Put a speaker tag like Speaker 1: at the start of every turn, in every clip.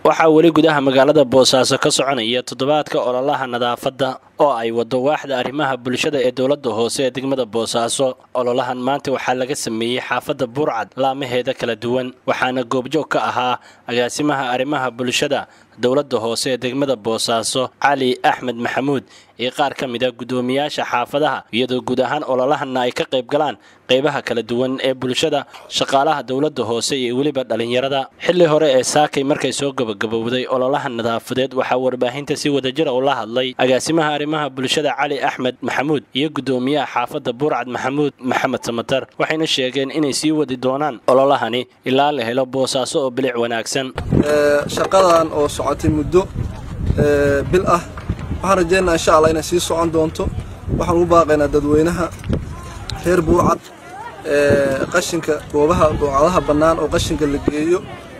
Speaker 1: waxaa weli gudaha magaalada boosaaso ka soconaya toddobaadka ololaha nadaafadda oo ay wado waaxda arrimaha bulshada ee dowladda hoose ee degmada boosaaso ololahan maanta waxaa laga sameeyey xaafadda burcad laamaheeda kala duwan waxaana goobjoog ka ahaa agaasimaha arrimaha bulshada dowladda hoose ee degmada boosaaso cali axmed maxamuud iyo qaar ka mid a guddoomiyaasha xaafadaha iyadoo guud ahaan ololahanna ay ka qayb galaan qaybaha kala duwan ee bulshada shaqaalaha dowladda hoose iyo weliba dhallinyarada xilli hore ee saakay markay soo gabagabowday ololaha nadaafadeed waxaa warbaahinta si wadajira ula hadlay agaasimaha arrimaha bulshada cali axmed maxamuud iyo guddoomiyaha xaafadda burcad maxamuud maxamed samatar waxayna sheegeen inay sii wadi doonaan ololahani ilaa la helo boosaaso oo bilic wanaagsan
Speaker 2: shaqadan oo socotay muddo bil ah waxaan rajaynaa insha allah inay sii socon doonto waxaan ugu baaqaynaa dadweynaha reer buurcad qashinka goobaha buucadaha bannaan oo qashinka la geeyo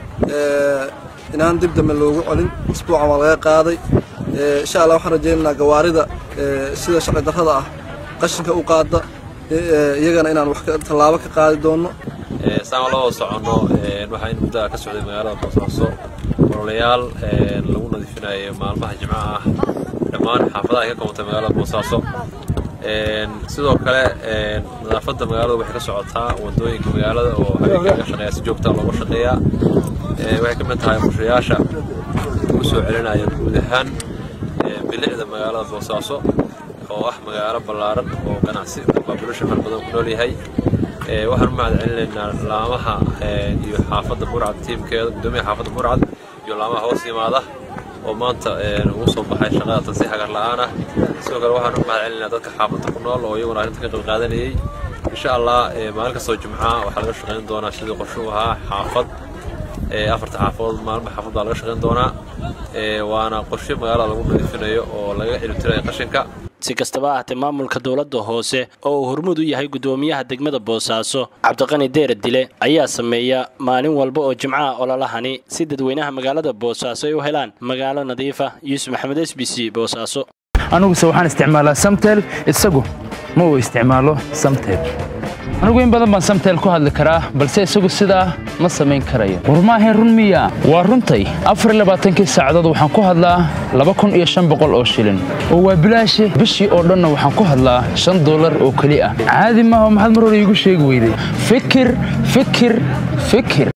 Speaker 2: inaan dib dambe loogu celin isbuucan waa laga qaaday insha allah waxaan rajaynaynaa gawaarida sida sharci darrada ah qashinka u qaada iyagana inaan wax tallaabo ka qaadi doonno
Speaker 3: saan la wada soconno waxaa in muddaha ka socday magaalada boosaaso ololayaal lagu nadiifinayo maalmaha jimcaha ah dhammaan xaafadaha ay ka koobantay magaalada boosaaso sidoo kale nadaafadda magaalada waxay ka socotaa wadooyinka magaalada oo habeenka laga shaqeeya si joogtaa looga shaqeeyaa waxay ka mid tahay qorshayaasha lagu soo celinaya guud ahaan bilicda magaalada boosaaso oo ah magaalo ballaaran oo ganacsi baabulasha far badan ku nool yahay waxaan u mahad celinaynaa laamaha iyo xaafadda burcad tiimkeeda guddoomiyaha xaafadda burcad iyo laamaha hoos yimaada oo maanta ugu soo baxay shaqada tan si hagar la'aan ah sidoo kale waxaan u mahad celinaynaa dadka xaafadda ku nool oo iyaguna arrinta ka qayb qaadanayay insha allah maalin kastoo jimcaha waxaa laga shaqayn doonaa sidii qorshe u ahaa xaafad afarta xaafadood maalma xaafad baa laga shaqayn doonaa waana qorshe magaalada lagu nadiifinayo oo laga celibtirayo qashinka
Speaker 1: si kastaba ahaatee maamulka dowladda hoose oo uu hormuud u yahay guddoomiyaha degmada boosaaso cabdiqani deera dile ayaa sameeya maalin walba oo jimcaha ololahani si dadweynaha magaalada boosaaso ay u helaan magaalo nadiifa yuusuf maxamed s b c boosaaso
Speaker 4: aniguse waxaan isticmaalaa samtel isagu ma uu isticmaalo samtel anigu in badan baan samtel ku hadli karaa balse isagu sidaa ma samayn karayo war maahayn run miya waa runtay afarlabaaatankii saacadood waxaan ku hadlaa laba kun iyo shan boqol oo shilin oo waa bilaashi bishii oo dhanna waxaan ku hadlaa shan dollar oo keli ah caadi maaha maxaad mar hore iigu sheegi weyday fikir fikir fikir